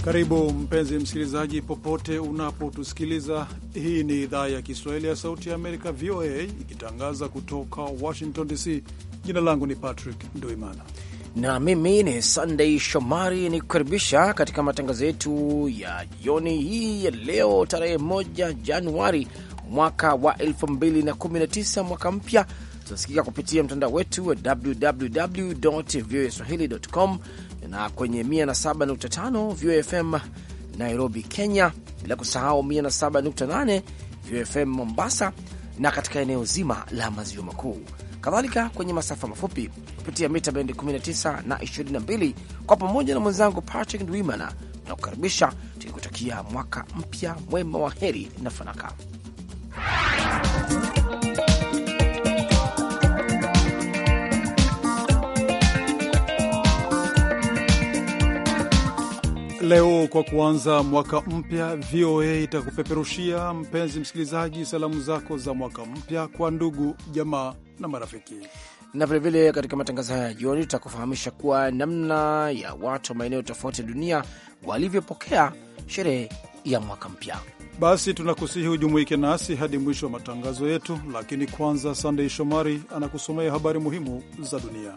Karibu mpenzi msikilizaji, popote unapotusikiliza. Hii ni idhaa ya Kiswahili ya Sauti ya Amerika, VOA, ikitangaza kutoka Washington DC. Jina langu ni Patrick Nduimana na mimi ni Sunday Shomari ni kukaribisha katika matangazo yetu ya jioni hii ya leo tarehe moja Januari mwaka wa 2019 mwaka mpya. Tunasikika kupitia mtandao wetu wa www voa swahili.com na kwenye 107.5 VOFM Nairobi, Kenya, bila kusahau 107.8 VOFM Mombasa na katika eneo zima la maziwa makuu, kadhalika kwenye masafa mafupi kupitia mita bendi 19 na 22. Kwa pamoja na mwenzangu Patrick Ndwimana na kukaribisha tukikutakia mwaka mpya mwema wa heri na fanaka. Leo kwa kuanza mwaka mpya, VOA itakupeperushia mpenzi msikilizaji, salamu zako za mwaka mpya kwa ndugu, jamaa na marafiki. Na vilevile katika matangazo haya ya jioni tutakufahamisha kuwa namna ya watu wa maeneo tofauti ya dunia walivyopokea sherehe ya mwaka mpya. Basi tunakusihi hujumuike nasi hadi mwisho wa matangazo yetu, lakini kwanza, Sandey Shomari anakusomea habari muhimu za dunia.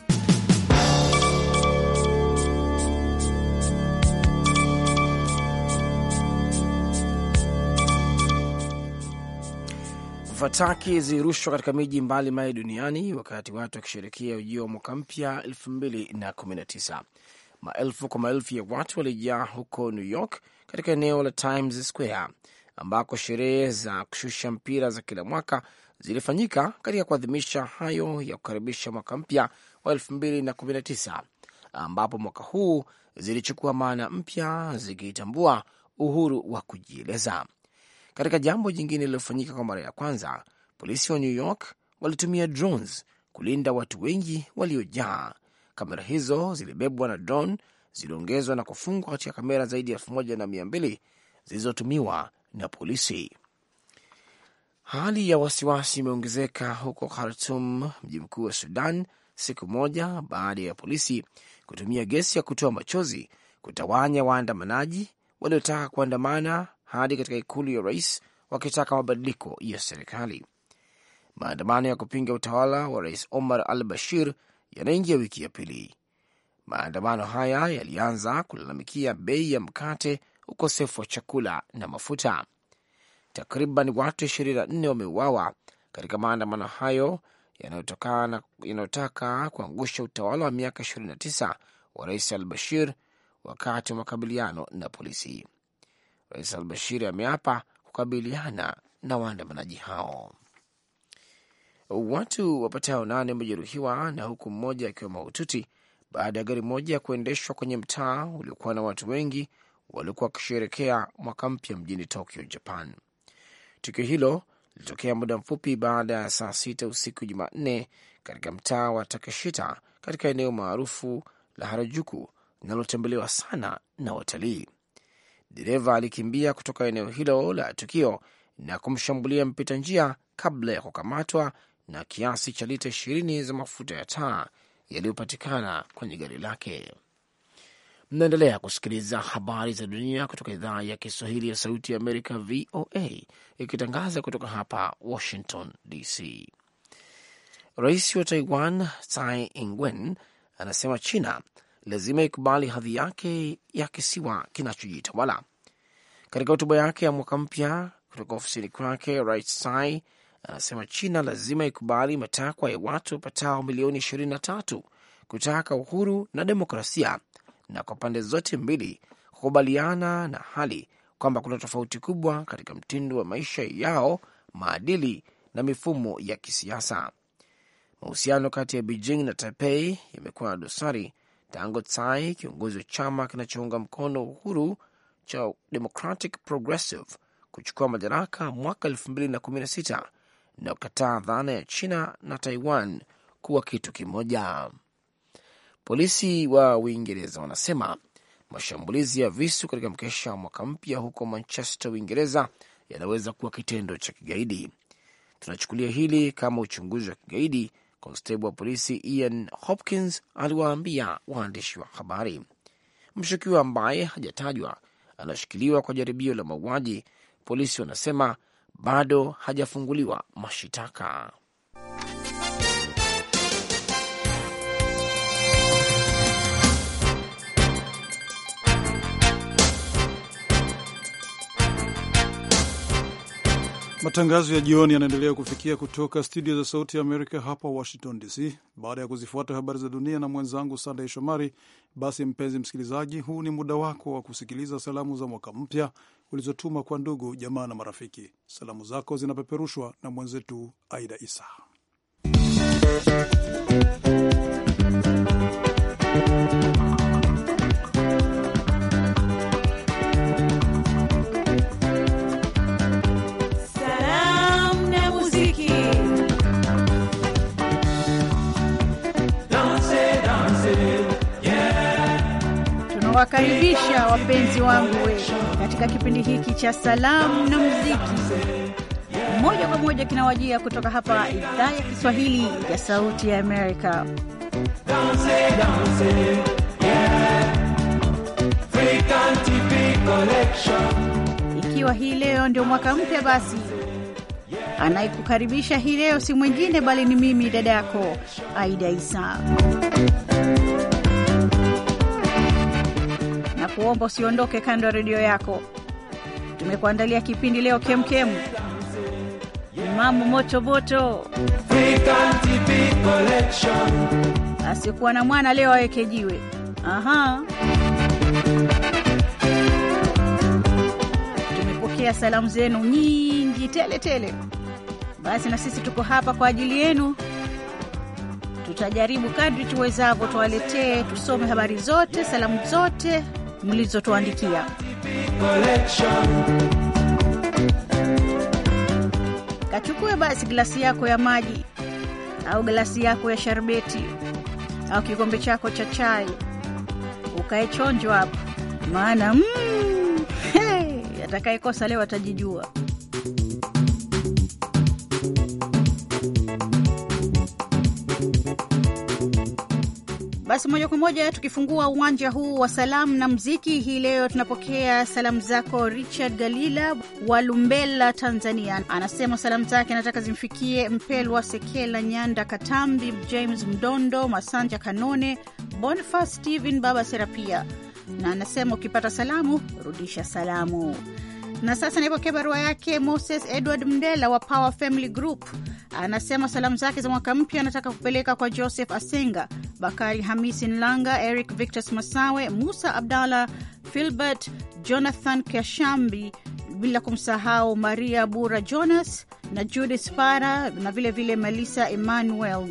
Fataki zilirushwa katika miji mbalimbali duniani wakati watu wakisherekea ujio wa mwaka mpya 2019. Maelfu kwa maelfu ya watu walijaa huko New York katika eneo la Times Square ambako sherehe za kushusha mpira za kila mwaka zilifanyika katika kuadhimisha hayo ya kukaribisha mwaka mpya wa 2019 ambapo mwaka huu zilichukua maana mpya zikiitambua uhuru wa kujieleza. Katika jambo jingine lililofanyika kwa mara ya kwanza, polisi wa New York walitumia drones kulinda watu wengi waliojaa. Kamera hizo zilibebwa na drone ziliongezwa na kufungwa katika kamera zaidi ya elfu moja na mia mbili zilizotumiwa na polisi. Hali ya wasiwasi imeongezeka huko Khartum, mji mkuu wa Sudan, siku moja baada ya polisi kutumia gesi ya kutoa machozi kutawanya waandamanaji waliotaka kuandamana hadi katika ikulu ya rais wakitaka mabadiliko ya serikali. Maandamano ya kupinga utawala wa rais Omar al Bashir yanaingia wiki ya pili. Maandamano haya yalianza kulalamikia bei ya mkate, ukosefu wa chakula na mafuta. Takriban watu 24 wameuawa katika maandamano hayo yanayotaka kuangusha utawala wa miaka 29 wa rais al Bashir wakati wa makabiliano na polisi. Rais al Bashir ameapa kukabiliana na waandamanaji hao. Watu wapatao nane wamejeruhiwa na huku mmoja akiwa mahututi baada ya gari moja ya kuendeshwa kwenye mtaa uliokuwa na watu wengi waliokuwa wakisherekea mwaka mpya mjini Tokyo, Japan. Tukio hilo lilitokea muda mfupi baada ya saa sita usiku Jumanne katika mtaa wa Takeshita katika eneo maarufu la Harajuku linalotembelewa sana na watalii. Dereva alikimbia kutoka eneo hilo la tukio na kumshambulia mpita njia kabla ya kukamatwa na kiasi cha lita ishirini za mafuta ya taa yaliyopatikana kwenye gari lake. Mnaendelea kusikiliza habari za dunia kutoka idhaa ya Kiswahili ya Sauti ya Amerika, VOA, ikitangaza kutoka hapa Washington DC. Rais wa Taiwan Tsai Ing-wen anasema China lazima ikubali hadhi yake ya kisiwa kinachojitawala. Katika hotuba yake ya mwaka mpya kutoka ofisini kwake, Rais Tsai anasema China lazima ikubali matakwa ya watu wapatao milioni 23 kutaka uhuru na demokrasia, na kwa pande zote mbili kukubaliana na hali kwamba kuna tofauti kubwa katika mtindo wa maisha yao, maadili na mifumo ya kisiasa. Mahusiano kati ya Beijing na Taipei yamekuwa na dosari tangu Tsai, kiongozi wa chama kinachounga mkono uhuru cha Democratic Progressive, kuchukua madaraka mwaka 2016 na kukataa dhana ya China na Taiwan kuwa kitu kimoja. Polisi wa Uingereza wanasema mashambulizi ya visu katika mkesha wa mwaka mpya huko Manchester, Uingereza, yanaweza kuwa kitendo cha kigaidi. Tunachukulia hili kama uchunguzi wa kigaidi, konstebo wa polisi Ian Hopkins aliwaambia waandishi wa habari. Mshukiwa ambaye hajatajwa anashikiliwa kwa jaribio la mauaji. Polisi wanasema bado hajafunguliwa mashitaka. Matangazo ya jioni yanaendelea kufikia kutoka studio za Sauti ya Amerika hapa Washington DC. Baada ya kuzifuata habari za dunia na mwenzangu Sandey Shomari, basi mpenzi msikilizaji, huu ni muda wako wa kusikiliza salamu za mwaka mpya ulizotuma kwa ndugu, jamaa na marafiki. Salamu zako zinapeperushwa na mwenzetu Aida Isa. Tunawakaribisha wapenzi wangu we katika kipindi hiki cha salamu na muziki, moja kwa moja kinawajia kutoka hapa idhaa ya Kiswahili ya Sauti ya Amerika. Ikiwa hii leo ndio mwaka mpya, basi anayekukaribisha hii leo si mwingine bali ni mimi dada yako Aida Isa. na kuomba usiondoke kando ya redio yako. Tumekuandalia kipindi leo kemkem, mambo moto moto. Asikuwa na mwana leo aweke jiwe. Aha, tumepokea salamu zenu nyingi tele tele. Basi na sisi tuko hapa kwa ajili yenu. Tutajaribu kadri tuwezavyo tuwaletee, tusome habari zote, salamu zote mlizotuandikia. Kachukue basi glasi yako ya maji au glasi yako ya sharbeti au kikombe chako cha chai, ukae chonjo hapo, maana mm, hey, atakayekosa leo atajijua. Basi moja kwa moja tukifungua uwanja huu wa salamu na mziki hii leo, tunapokea salamu zako Richard Galila wa Lumbela, Tanzania. Anasema salamu zake anataka zimfikie Mpelwa Sekela, Nyanda Katambi, James Mdondo, Masanja Kanone, Boniface Stephen, Baba Serapia, na anasema ukipata salamu rudisha salamu. Na sasa naipokea barua yake Moses Edward Mndela wa Power Family Group. Anasema salamu zake za mwaka mpya anataka kupeleka kwa Joseph Asenga, Bakari Hamisi Nlanga, Eric Victus Masawe, Musa Abdallah, Filbert Jonathan Kashambi, bila kumsahau Maria Bura Jonas na Judith Para na vilevile vile Melissa Emmanuel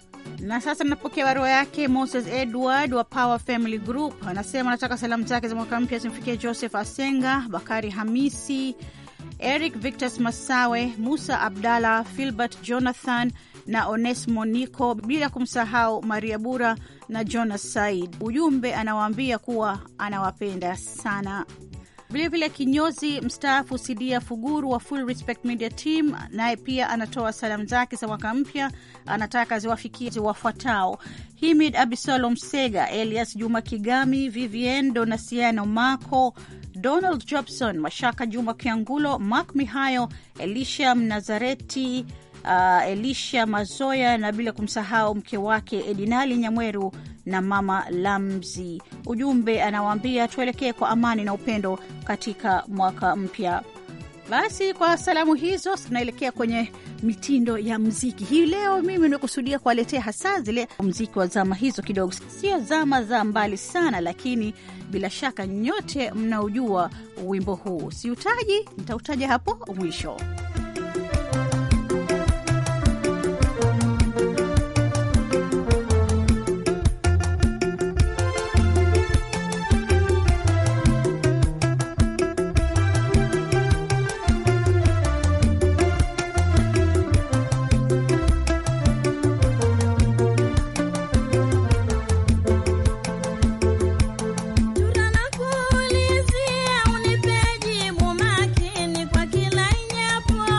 na sasa napokea barua yake Moses Edward wa Power Family Group. Anasema anataka salamu zake za mwaka mpya zimfikie Joseph Asenga, Bakari Hamisi, Eric Victus Masawe, Musa Abdallah, Filbert Jonathan na Onesmo Nico, bila kumsahau Maria Bura na Jonas Said. Ujumbe anawaambia kuwa anawapenda sana. Vilevile kinyozi mstaafu Sidia Fuguru wa Full Respect Media Team naye pia anatoa salamu zake za mwaka mpya, anataka ziwafikie wafuatao: Himid Abisalom Sega, Elias Juma Kigami, Vivien Donasiano Mako, Donald Jobson, Mashaka Juma Kiangulo, Mak Mihayo, Elisha Mnazareti, uh, Elisha Mazoya na bila kumsahau mke wake Edinali Nyamweru na mama Lamzi. Ujumbe anawaambia tuelekee kwa amani na upendo katika mwaka mpya. Basi kwa salamu hizo tunaelekea kwenye mitindo ya mziki hii leo. Mimi nimekusudia kuwaletea hasa zile mziki wa zama hizo kidogo, sio zama za mbali sana, lakini bila shaka nyote mnaujua wimbo huu. Siutaji, nitautaja hapo mwisho. Tunanakuulizia unipe jibu makini kwa kila inyapo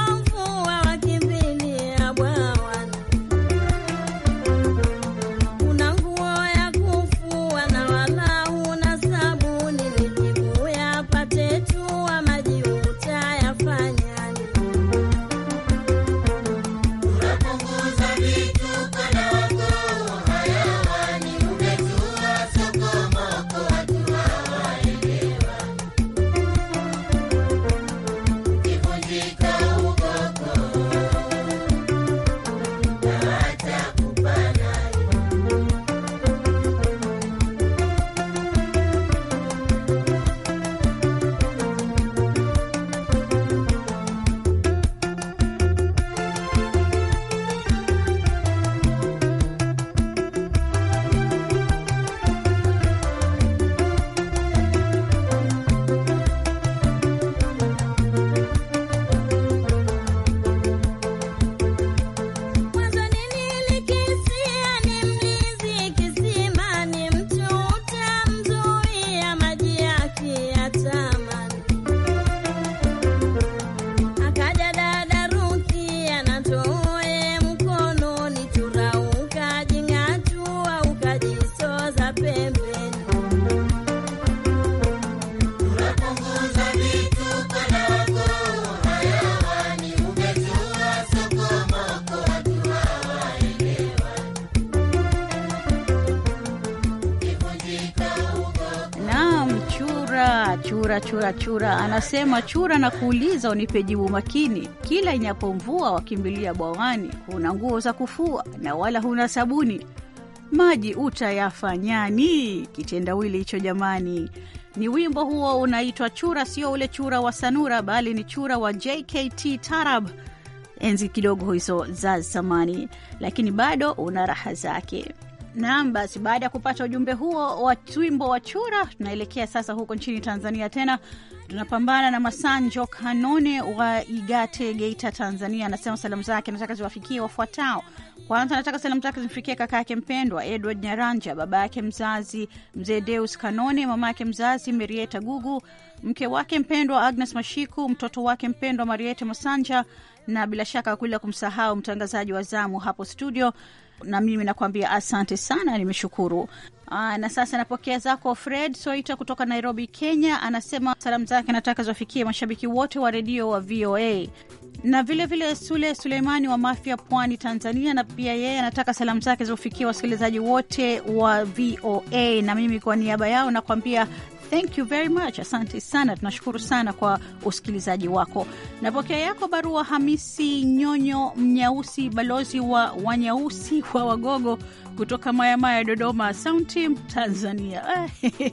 chura chura chura, anasema chura na kuuliza unipe jibu makini. Kila inapomvua wakimbilia bwawani, huna nguo za kufua na wala huna sabuni, maji utayafanyani? Kitendawili hicho jamani. Ni wimbo huo unaitwa Chura, sio ule chura wa Sanura, bali ni chura wa JKT Tarab, enzi kidogo hizo za zamani, lakini bado una raha zake. Naam, basi baada ya kupata ujumbe huo wa wimbo wa chura, tunaelekea sasa huko nchini Tanzania. Tena tunapambana na Masanjo Kanone wa Igate, Geita, Tanzania. Anasema salamu zake nataka ziwafikie wafuatao. Kwanza nataka salamu zake zimfikie kaka yake mpendwa Edward Nyaranja, baba yake mzazi mzee Deus Kanone, mama yake mzazi Merieta Gugu, mke wake mpendwa Agnes Mashiku, mtoto wake mpendwa Mariete Masanja, na bila shaka kuila kumsahau mtangazaji wa zamu hapo studio na mimi nakwambia asante sana, nimeshukuru. Aa, na sasa napokea zako Fred Soita kutoka Nairobi, Kenya. Anasema salamu zake nataka ziwafikie mashabiki wote wa redio wa VOA na vilevile vile Sule Suleimani wa Mafia, Pwani, Tanzania, na pia yeye anataka salamu zake ziwafikie wasikilizaji wote wa VOA, na mimi kwa niaba yao nakwambia Thank you very much, asante sana, tunashukuru sana kwa usikilizaji wako. Napokea yako barua Hamisi Nyonyo Mnyausi, balozi wa Wanyausi wa Wagogo kutoka Mayamaya, Dodoma Sound Team, Tanzania.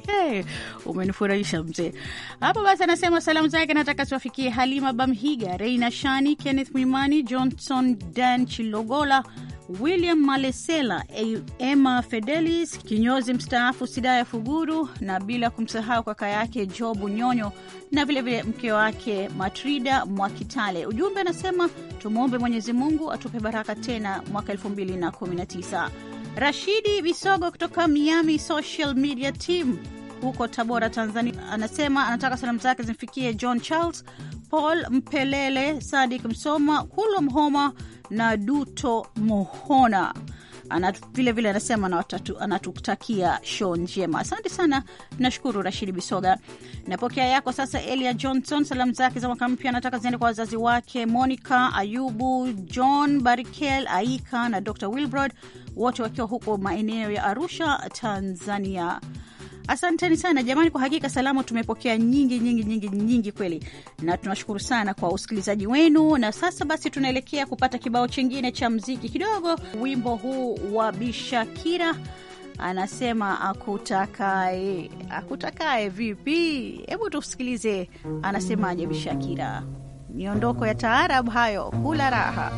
Umenifurahisha mzee hapo. Basi anasema salamu zake nataka ziwafikie Halima Bamhiga, Reina Shani, Kenneth Mwimani, Johnson Dan Chilogola, William Malesela, Emma Fedelis kinyozi mstaafu, Sidaya Fuguru, na bila kumsahau kaka yake Jobu Nyonyo na vilevile mke wake Matrida Mwakitale. Ujumbe anasema tumwombe Mwenyezi Mungu atupe baraka tena mwaka 2019. Rashidi Bisogo kutoka Miami Social Media Team huko Tabora, Tanzania, anasema anataka salamu zake zimfikie John Charles, Paul Mpelele, Sadik Msoma, Kulwa Mhoma na Duto Mohona. Vilevile vile anasema anatutakia show njema. Asante sana, nashukuru Rashidi Bisoga. Napokea yako sasa. Elia Johnson, salamu zake za mwaka mpya anataka ziende kwa wazazi wake Monica Ayubu, John Barikel, Aika na Dr Wilbrod, wote wakiwa huko maeneo ya Arusha, Tanzania. Asanteni sana jamani, kwa hakika salamu tumepokea nyingi nyingi nyingi nyingi kweli, na tunashukuru sana kwa usikilizaji wenu. Na sasa basi, tunaelekea kupata kibao chingine cha mziki kidogo. Wimbo huu wa Bishakira anasema akutakae. Akutakae vipi? Hebu tusikilize anasemaje Bishakira. Miondoko ya taarab hayo, kula raha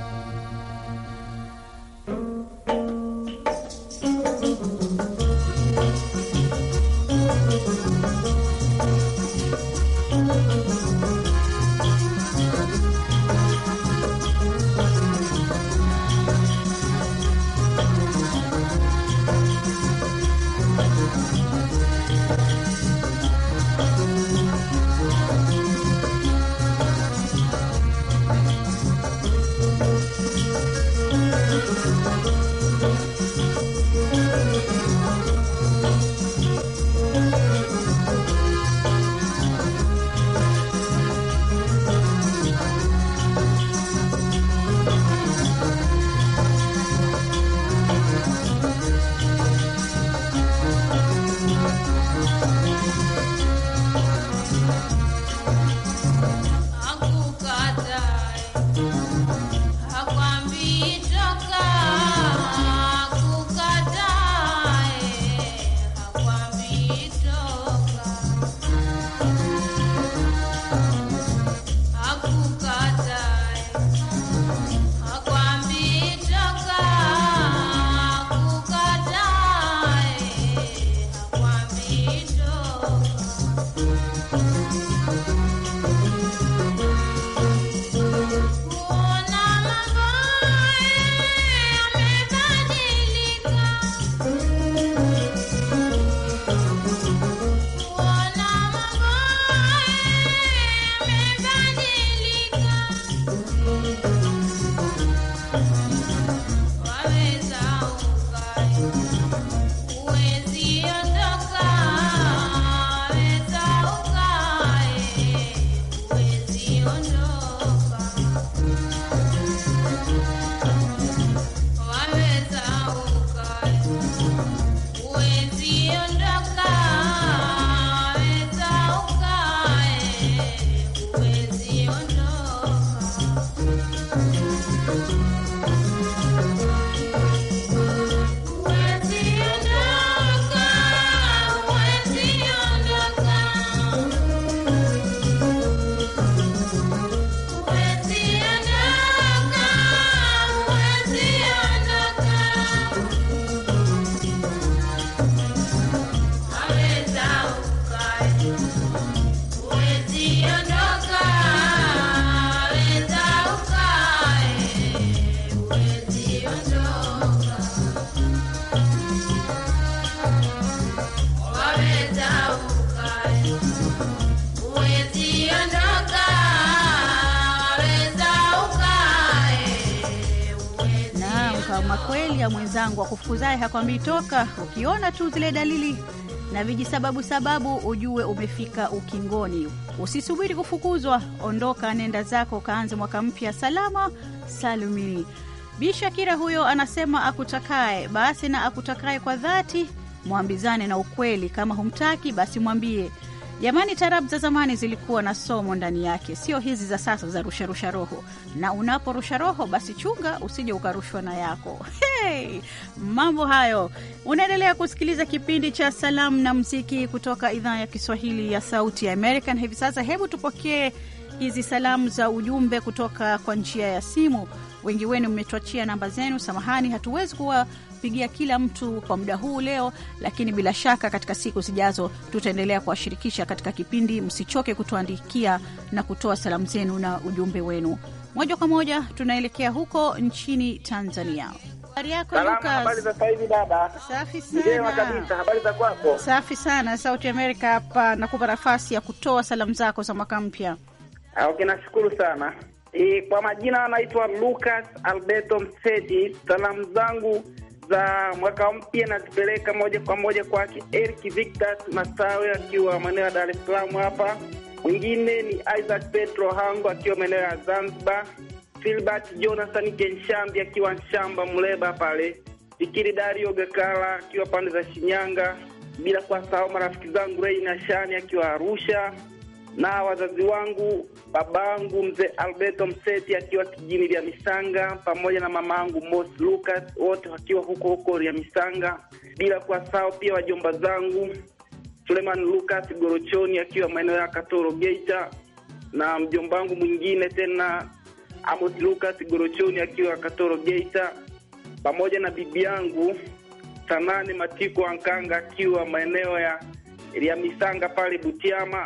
Ama kweli ya mwenzangu akufukuzaye hakwambii toka. Ukiona tu zile dalili na vijisababu sababu, ujue umefika ukingoni. Usisubiri kufukuzwa, ondoka, nenda zako, kaanze mwaka mpya salama salumini. Bi Shakira huyo anasema akutakaye basi na akutakaye kwa dhati, mwambizane na ukweli. Kama humtaki basi mwambie. Jamani, tarabu za zamani zilikuwa na somo ndani yake, sio hizi za sasa za rusharusha roho. Na unaporusha roho, basi chunga usije ukarushwa na yako. Hey, mambo hayo. Unaendelea kusikiliza kipindi cha salamu na mziki kutoka idhaa ya Kiswahili ya Sauti ya American. Hivi sasa, hebu tupokee hizi salamu za ujumbe kutoka kwa njia ya simu. Wengi wenu mmetuachia namba zenu. Samahani, hatuwezi kuwapigia kila mtu kwa muda huu leo, lakini bila shaka katika siku zijazo tutaendelea kuwashirikisha katika kipindi. Msichoke kutuandikia na kutoa salamu zenu na ujumbe wenu. Moja kwa moja tunaelekea huko nchini Tanzania. Habari yako Salama, habari Lucas? za sasa hivi dada? Safi Njema sana, kabisa, habari za kwako? safi sana. Sauti Amerika hapa, nakupa nafasi ya kutoa salamu zako za mwaka mpya. Ah, Okay, nashukuru sana. E, kwa majina anaitwa Lucas Alberto Mseti. Salamu zangu za mwaka mpya nazipeleka moja kwa moja kwake Eric Victor Masawe akiwa maeneo ya Dar es Salaam hapa. Mwingine ni Isaac Petro Hango akiwa maeneo ya Zanzibar. Filbert Jonathan Kenshambi akiwa Nshamba Mleba pale. Fikiri Dario Gakala akiwa pande za Shinyanga, bila kuwasahau marafiki zangu Rei na Shani akiwa Arusha na wazazi wangu babangu mzee Alberto Mseti akiwa kijini vya Misanga, pamoja na mamangu Mos Lucas, wote wakiwa huko huko vya Misanga, bila kuwasahau pia wajomba zangu Suleiman Lucas Gorochoni akiwa maeneo ya Katoro Geita, na mjomba wangu mwingine tena Amos Lucas Gorochoni akiwa Katoro Geita, pamoja na bibi yangu Sanane Matiko Ankanga akiwa maeneo ya ya Misanga pale Butiama.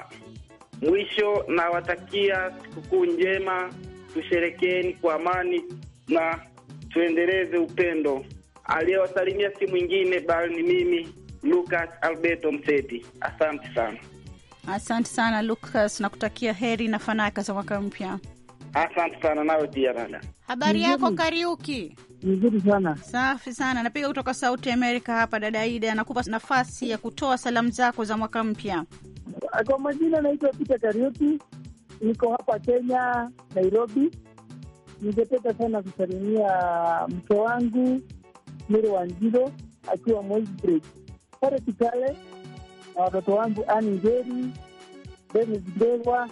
Mwisho nawatakia sikukuu njema, tusherekeeni kwa amani na tuendeleze upendo. Aliyewasalimia si mwingine bali ni mimi Lucas Alberto Mseti. Asante sana, Asante sana Lucas, nakutakia heri na fanaka za mwaka mpya. asante sana nawe pia dada. Habari yako Kariuki? Vizuri sana. Safi sana, napiga kutoka Sauti Amerika hapa. Dada Ida anakupa nafasi ya kutoa salamu zako za mwaka mpya. Kwa majina naitwa Peter Kariuki, niko hapa Kenya, Nairobi. Ningependa sana kusalimia mke wangu Miri Wanjiro akiwa Moisbridge pale Kitale, na watoto wangu Ani Njeri, Denis Ndegwa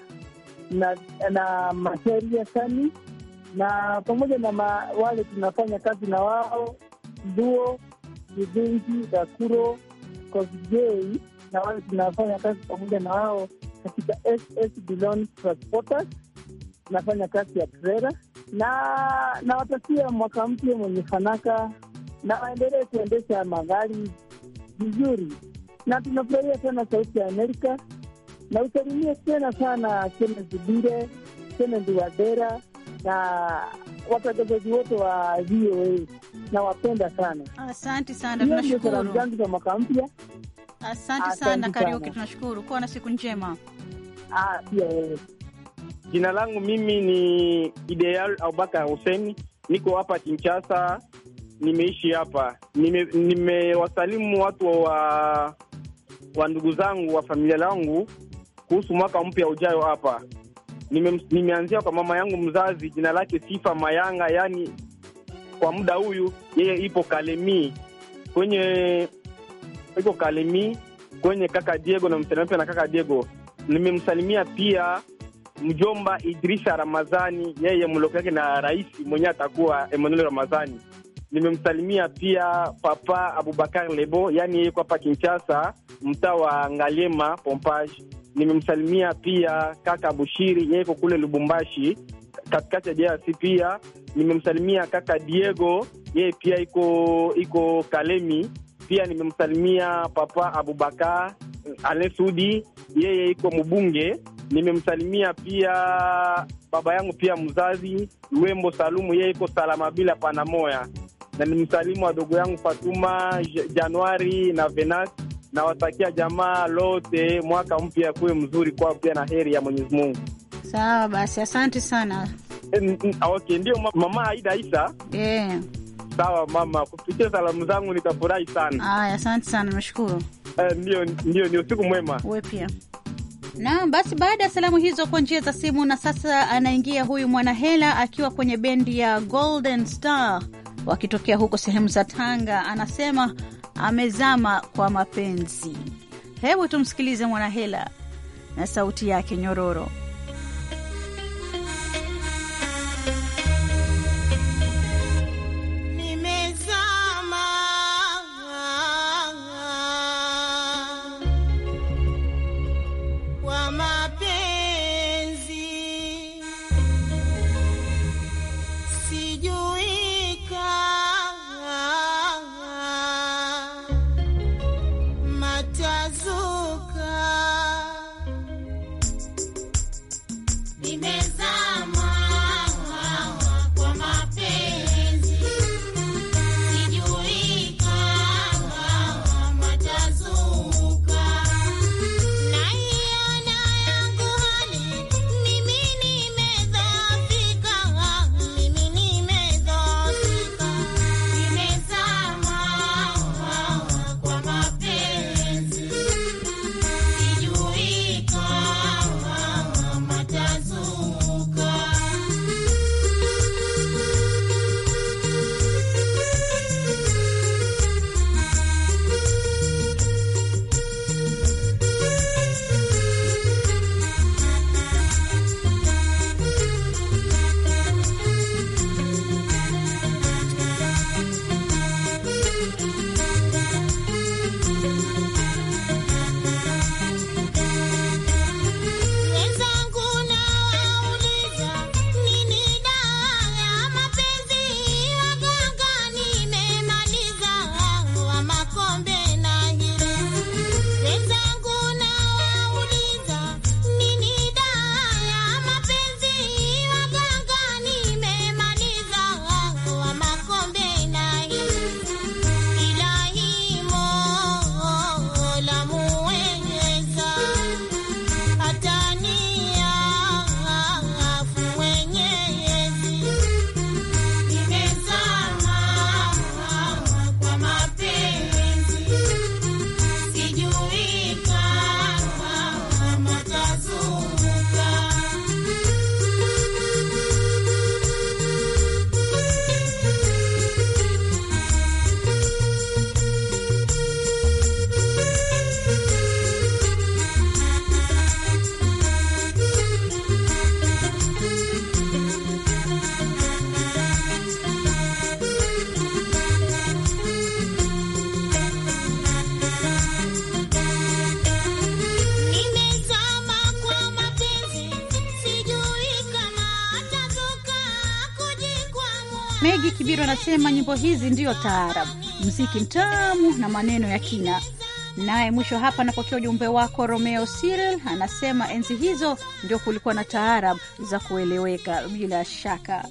na na Masharia Sani na pamoja na ma, wale tunafanya kazi na wao Duo Kivingi Dakuro Kosgei na wale tunafanya kazi pamoja na wao katika SS Bilon Transporters, tunafanya kazi ya trela na nawatakia mwaka mpya mwenye fanaka na waendelee kuendesha magari vizuri, na tunafurahia sana Sauti ya Amerika na usalimie tena sana Kenneth Bire, Kennedy Wadera na watangazaji wote wa VOA nawapenda sana. Asante sana, Hiyo ndio salamu tunashukuru. zangu za mwaka mpya. Asante Asante sana Kariuki, sana. tunashukuru. Kuwa na siku njema. Ah, pia wewe. Jina langu mimi ni Ideal Abubakar Hussein, niko hapa Kinshasa, nimeishi hapa. Nime- Nimewasalimu watu wa wa ndugu zangu wa familia langu kuhusu mwaka mpya ujayo hapa. Nime, nimeanzia kwa mama yangu mzazi, jina lake Sifa Mayanga, yani kwa muda huyu yeye ipo Kalemi kwenye iko Kalemi kwenye kaka Diego na msalimia pia na kaka Diego. Nimemsalimia pia mjomba Idrisa Ramazani, yeye mloko yake na rais mwenyewe atakuwa Emmanuel Ramazani. Nimemsalimia pia papa Abubakar Lebo, yani yeye hapa Kinshasa, mtaa wa Ngaliema Pompage. Nimemsalimia pia kaka Bushiri, yeye iko kule Lubumbashi katikati ya DRC. Pia nimemsalimia kaka Diego, yeye pia iko iko Kalemi. Pia nimemsalimia papa Abubakar Alain Sudi, yeye iko mbunge. Nimemsalimia pia baba yangu pia mzazi Lwembo Salumu, yeye iko salama bila panamoya, na nimsalimu wadogo yangu Fatuma J- Januari na Venas. Nawatakia jamaa lote mwaka mpya kuwe mzuri kwao pia na heri ya Mwenyezi Mungu. Sawa basi, asante sana. Eh, n- n- Okay, ndio ma- mama Aida Isa Eh, Sawa mama, kupitia salamu zangu nitafurahi sana. Aya, asante sana, nashukuru. Eh, ndio ndio, ni usiku mwema. Uwe pia Naam, basi baada ya salamu hizo kwa njia za simu, na sasa anaingia huyu Mwanahela akiwa kwenye bendi ya Golden Star wakitokea huko sehemu za Tanga. Anasema amezama kwa mapenzi. Hebu tumsikilize Mwanahela na sauti yake nyororo. Nimezama kwa mapenzi, sijui kama matazuka. Nimezama kwa mapenzi Sijui kama matazuka, naiona yangu hali, mimi nimedhoofika, mimi nimedhoofika, nimezama kwa mapenzi, sijui kama matazuka. Wenzangu nawauliza, nini dawa ya mapenzi? Waganga nimemaliza, wa makombe na hili. Wenzangu nawauliza, nini dawa ya mapenzi? Waganga nimemaliza, wa makombe na hili. Ilahi Mola muweza Atania afu mwenyezi, nimezama kwa mapenzi, sijui kama matazuka. Nimezama kwa mapenzi, sijui kama atazuka kujikwamua. Megi Kibiru anasema nyimbo hizi ndiyo taarab, mziki mtamu na maneno ya kina. Naye mwisho hapa anapokea ujumbe wako Romeo Cyril, anasema enzi hizo ndio kulikuwa na taarab za kueleweka bila shaka.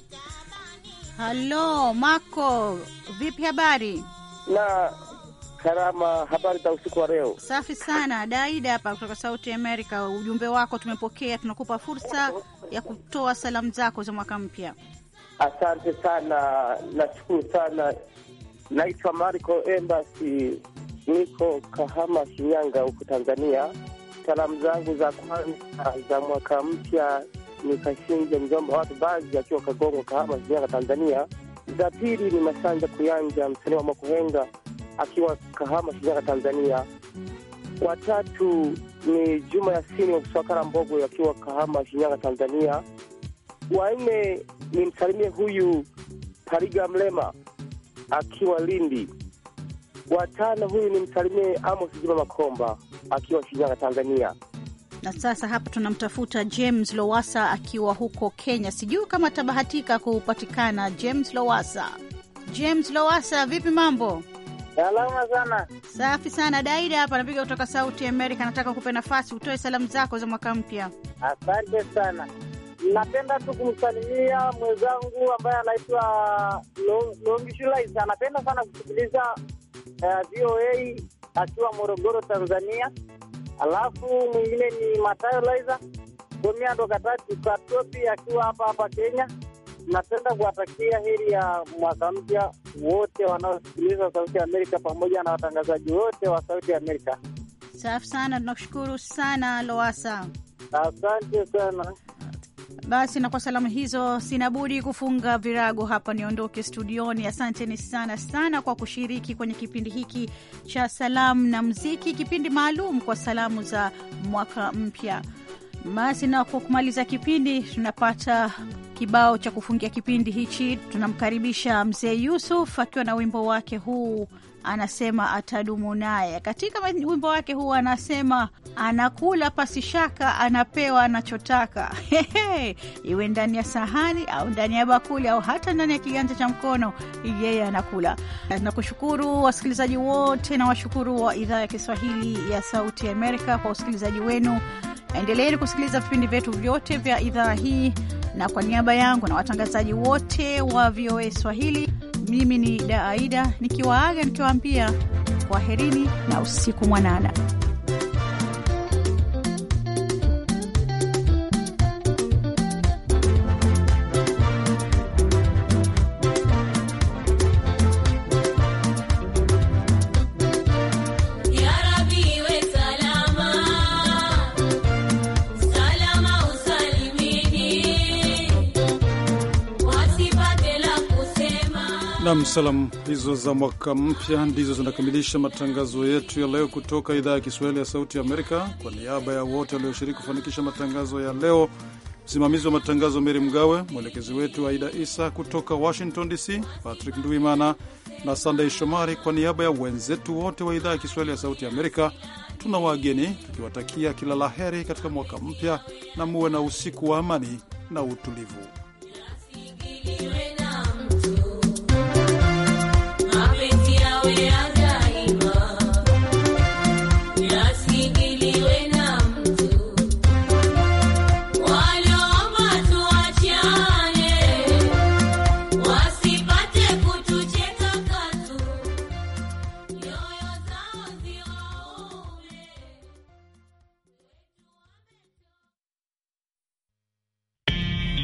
Halo Mako, vipi habari? na Karama, habari za usiku wa leo? Safi sana. Daida hapa kutoka Sauti Amerika, ujumbe wako tumepokea, tunakupa fursa ya kutoa salamu zako za mwaka mpya. Asante sana, nashukuru sana. Naitwa Marco Embassy, niko Kahama, Shinyanga huko Tanzania. Salamu zangu za kwanza za mwaka mpya ni Kashinje mjomba watu baadhi akiwa Kagongo, Kahama, Shinyanga, Tanzania. Za pili ni Masanja Kuyanja, msanii wa Makuhenga akiwa Kahama, Shinyanga, Tanzania. Watatu ni Juma Yasini wa Kuswakara Mbogo akiwa Kahama, Shinyanga, Tanzania. Wanne ni msalimie huyu Tariga Mlema akiwa Lindi. Watano huyu ni msalimie Amos Juma Makomba akiwa Shinyanga, Tanzania. Na sasa hapa tunamtafuta James Lowasa akiwa huko Kenya. Sijui kama atabahatika kupatikana. James Lowasa, James Lowasa, vipi mambo? Salama sana. Safi sana. Daida hapa anapiga kutoka Sauti Amerika. Nataka kupe nafasi utoe salamu zako za mwaka mpya. Asante sana. Napenda tu kumsalimia mwenzangu ambaye anaitwa Long- Longishulais. Anapenda sana kusikiliza eh, VOA akiwa Morogoro, Tanzania. Alafu mwingine ni Matayo Laiza Gomiando Katatu Katopi akiwa hapa hapa Kenya. napenda kuwatakia heri ya mwaka mpya wote wanaosikiliza Sauti ya Amerika pamoja na watangazaji wote wa Sauti ya Amerika. Safi sana, tunakushukuru sana Loasa. Asante sana. Basi na kwa salamu hizo, sina budi kufunga virago hapa, niondoke studioni. Asanteni sana sana kwa kushiriki kwenye kipindi hiki cha salamu na muziki, kipindi maalum kwa salamu za mwaka mpya. Basi na kwa kumaliza kipindi, tunapata kibao cha kufungia kipindi hichi. Tunamkaribisha mzee Yusuf akiwa na wimbo wake huu anasema atadumu naye. Katika wimbo wake huu anasema anakula pasi shaka, anapewa anachotaka. Hehe, iwe ndani ya sahani au ndani ya bakuli au hata ndani ya kiganja cha mkono, yeye anakula. Nakushukuru wasikilizaji wote na washukuru wa idhaa ya Kiswahili ya Sauti ya Amerika kwa usikilizaji wenu. Endeleeni kusikiliza vipindi vyetu vyote vya idhaa hii, na kwa niaba yangu na watangazaji wote wa VOA Swahili, mimi ni Daaida nikiwaaga nikiwaambia kwaherini na usiku mwanana. Ya Rabbi iwe salama, salama usalimini, wasipate la kusema. Nam, salamu hizo za mwaka mpya ndizo zinakamilisha matangazo yetu ya leo kutoka idhaa ya Kiswahili ya Sauti ya Amerika. Kwa niaba ya wote walioshiriki kufanikisha matangazo ya leo, msimamizi wa matangazo Meri Mgawe, mwelekezi wetu Aida Isa kutoka Washington DC, Patrick Nduimana na Sandey Shomari. Kwa niaba ya wenzetu wote wa idhaa ya Kiswahili ya Sauti ya Amerika, tuna wageni tukiwatakia kila la heri katika mwaka mpya, na muwe na usiku wa amani na utulivu. Iwe na mtu mapenzi yawe